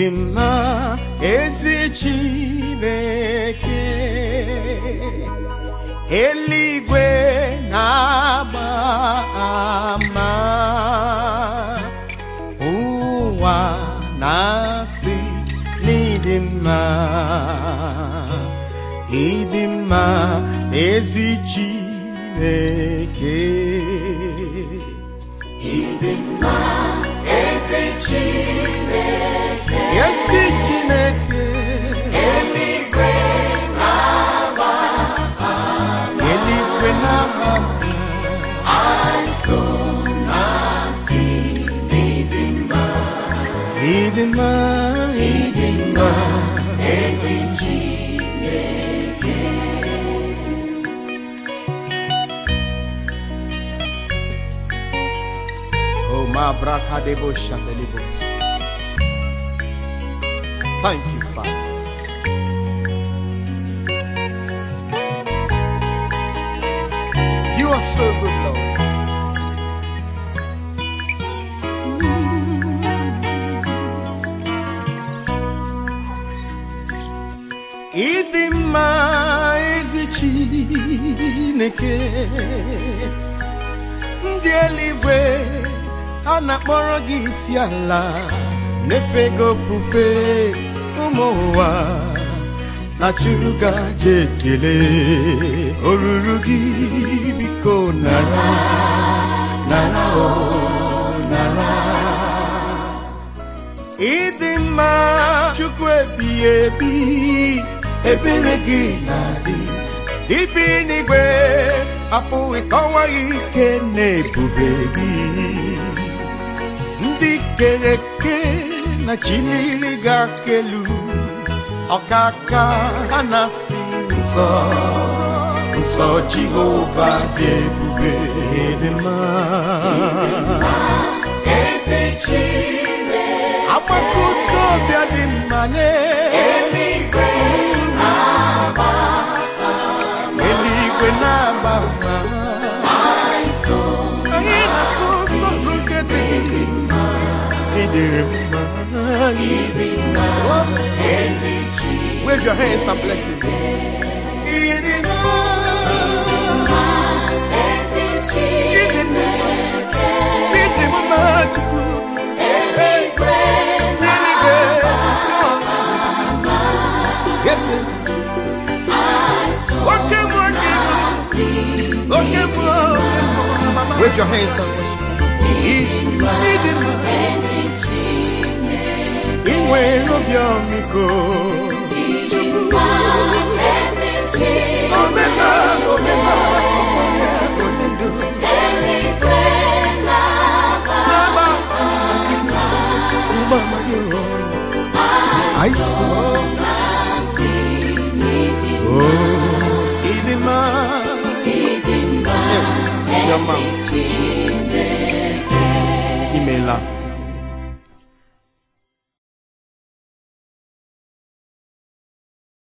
ịdị mma ezi Chineke eluigwe na-agba ama ụwa na-asị n'ịdị mma ịdị mma ezi Chineke ịdị mma ezi Chineke ezi Chineke eluigwe na-agba eluigwe na-agba so na-asị n'ịdị mma ịdị mma ịdị mma ezi Chineke Oh, my brakadebo shandelibos. Thank you, Father. You are so good, Lord. Ịdị mma ezi Chineke ndị eluigwe a na-akpọrọ gị isi ala na-efe gị ofufe ụmụ ụwa na chụrụ gaje ekele oruru gị biko nara nara o nara ịdị mma chukwu ebighị ebi ebere gị na-adị ibi n'igwe apụghị kọwa ike na ebube gị ndị kere eke na chiliri ga-akelu ọkaka ha na-asị nsọ nsọ jehova dị ebube dị mma agbakọta ọbịa dị mma n'eluigwe eluigwe na-agba mma anyị na-akụ nsọpụrụ nke dị ịdịrị mma Wave your hands and bless him. Ịdị mma, ịdị mma, ịdị mma, Chukwu. Eluigwe, Yes, sir. Oke mụ, oke mụ, oke mụ, oke mụ, mama. Wave your hands and worship. Ịdị ịdị mma, ị nwere obi ọmịiko. Omema, omema, omema, onyendu. N'agba, ụgbọala gị, oh. I saw, oh, ịdị mma, ịdị mma, your mouth.